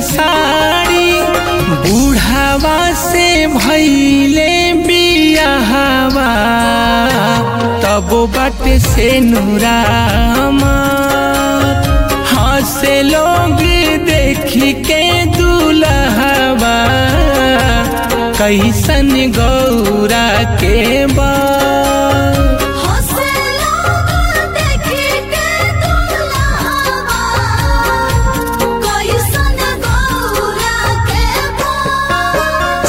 साड़ी बूढ़ावा से भैले बियाहवा तब बट से नूरामा हंसे लोग देखी के दूल्हवा कैसन गौरा के बा हंसे लोग देखी के दुल्हवा कैसन गौरा के बा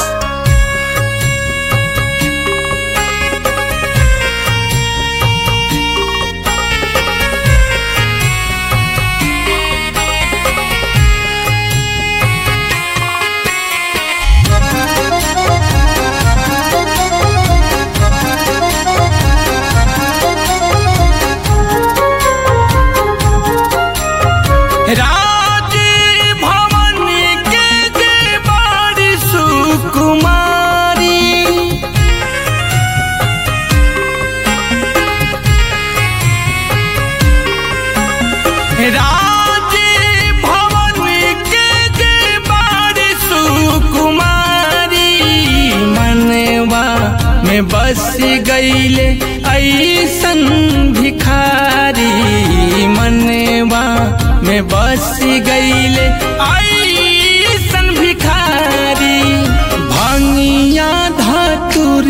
राज भवन के जे बड़ी सुकुमारी राज भवन के जे बड़ी सुकुमारी मनवा में बस गईले ऐसन भिखारी मनवा में बस गईले ऐसन भिखारी भंगिया धतुर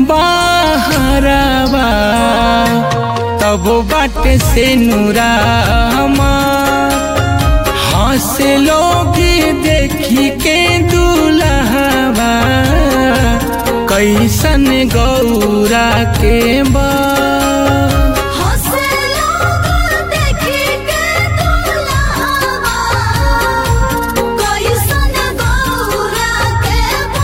बाहरवा तब बाट से नूरामा हंस लोग देखी के दूल्हवा कैसन गौरा के बा हंसे लोग देखी के दुल्हवा कैसन गौरा के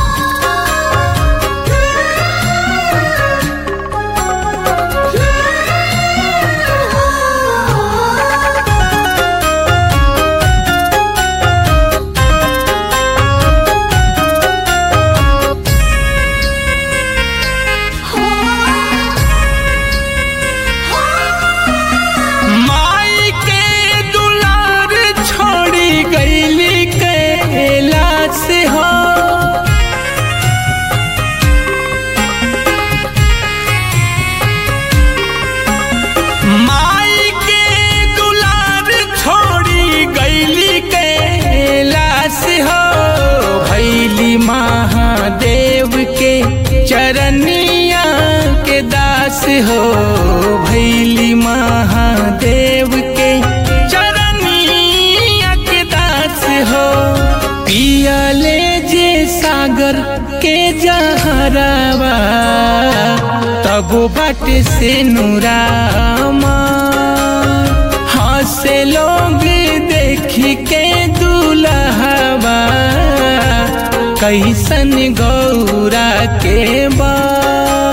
बा माई के दुलार छोड़ी गईली कैला से हो माई के दुलार छोड़ी गईली कैला से हो भैली महादेव के चरनिया के दास हो भैली महादेव के चरनिया के दास हो पियले जे सागर के जहरवा तब बाट से नूरामा हंसे लोग देखी के दूल्हवा कैसन गौरा के बा